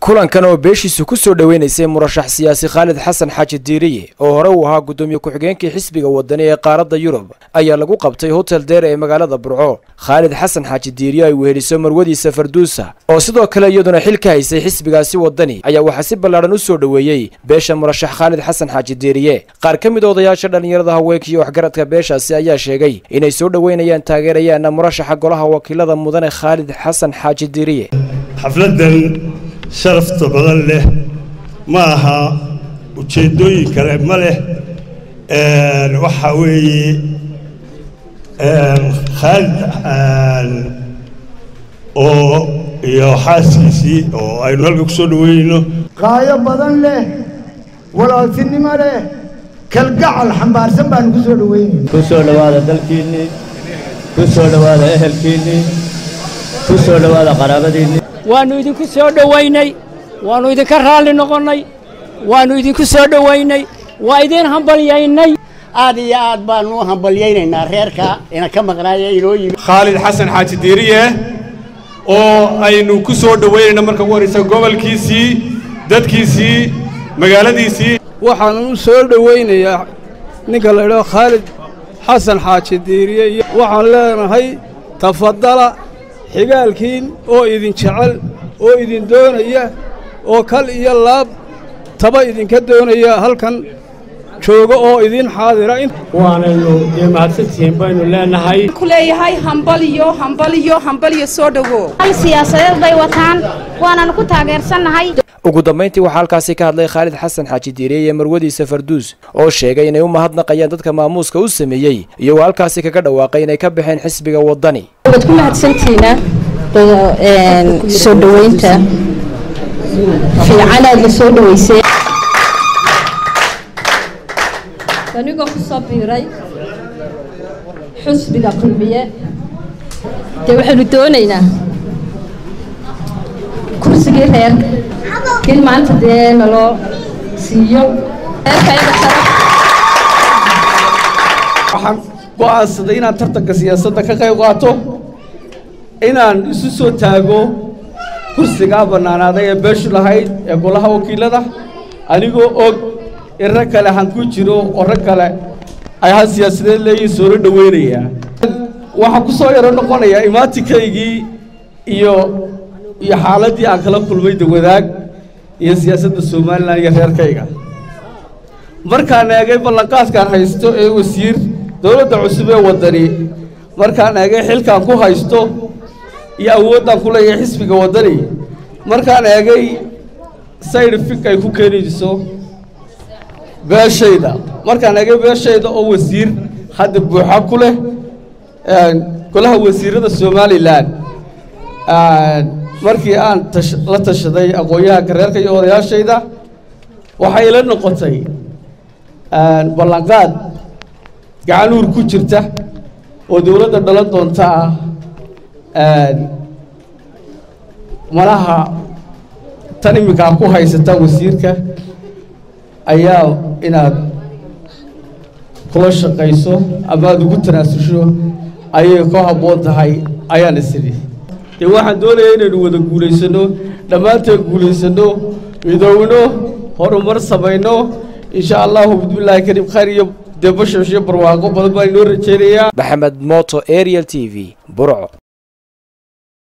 kulankan oo beeshiisu ku soo dhoweynaysay murashax siyaasi khaalid xasan xaaji diiriye oo hore uu ahaa guddoomiye ku-xigeenkii xisbiga wadani ee qaaradda yurub ayaa lagu qabtay hotel deer ee magaalada burco khaalid xasan xaaji diiriye ay weheliso marwadiisa farduusa oo sidoo kale iyaduna xil ka haysay xisbigaasi wadani ayaa waxaa si ballaadhan u soo dhoweeyey beesha murashax khaalid xasan xaaji diiriye qaar ka mid odayaasha dhallinyarada haweenka iyo waxgaradka beeshaasi ayaa sheegay inay soo dhoweynayaan taageerayaana murashaxa golaha wakiilada mudane khaalid xasan xaaji diiriye xafladdan sharafta badan leh ma aha ujeeddooyin kale ma leh waxaa weeye khaalid oo iyo xaaskiisii oo aynu halka ku soo dhaweynayno qaayo badan leh walaaltinimo leh kalgacal xambaarsan baanu ku soo dhaweynayna ku soo dhowaada dalkiinnii ku soo dhowaada ehelkiinnii ku soo dhowaada qaraabadiinnii waannu idinku soo dhowaynay waannu idinka raalli noqonnay waannu idinku soo dhowaynay waa idiin hambalyaynay aad iyo aad baannu u hambalyaynaynaa reerka ina ka maqnaaya inoo yimi khaalid xasan xaaji diiriye oo aynu ku soo dhowaynayna marka ugu horraysa gobolkiisii dadkiisii magaaladiisii waxaanan u soo dhowaynayaa ninka la idhaho khaalid xasan xaaji diiriye iyo waxaan leenahay tafadala xigaalkiin oo idin jecel oo idin doonaya oo kal iyo laab taba idinka doonaya halkan jooga oo idin xaadira waanaynu dee mahadsantihiin baynu leenahay ku leeyahay hambaliyo hambaliyo hambaliyo soo dhowo siyaasadeed bay wataan waananu ku taageersannahay ugu dambayntii waxaa halkaasi ka hadlay khaalid xasan xaaji diiriye iyo marwadiisa farduus oo sheegay inay u mahadnaqayaan dadka maamuuska u sameeyey iyagoo halkaasi kaga dhawaaqay inay ka baxeen xisbiga waddani waad ku mahadsantihiina soo dhoweynta fiican aad la soo dhoweysay anigoo ku soo biiray xusbiga kulmiye dee waxaynu doonaynaa kursigii reerka in maanta dee naloo siiyo waxaan go'aansaday inaan tartanka siyaasadda ka qayb qaato inaan isu soo taago kursigaa bannaanaaday ee beeshu lahayd ee golaha wakiilada anigoo og in rag kale han ku jiro oo rag kale ay han siyaasadeed leeyihin soola dhoweynayaa waxaan ku soo yaro noqonayaa imaatikaygii iyo iyo xaaladdii aan kala kulmay dawadaag iyo siyaasadda somalilan iyo reerkayga markaan eegay ballanqaadkaan haysto ee wasiir dowladda cusub ee waddani markaan eegay xilkaan ku haysto iyo awooddaan ku leeyahay xisbiga waddani markaan eegay saydhifig ay ku keenayso beeshayda markaan eegay beeshayda oo wasiir hadda buuxa ku leh golaha wasiirada somalilan markii aan la tashaday aqoon-yahanka reerka iyo odayaashayda waxay ila noqotay ballanqaad gacanuur ku jirta oo dowladda dhalan doonta ah malaha tan iminkaa ku haysata wasiirka ayaa inaad kula shaqayso ama aada ugu tanaasusho ayay ka habboon tahay ayaan isidhi dee waxaan doonayaa inaynu wada guulaysanno dhammaanteen guulaysanno midowno horumar samayno insha allahu bismillaahi kariim khayr iyo dee bashash iyo barwaaqo badan baan inoo rajaynayaa maxamed moto ariel t v burco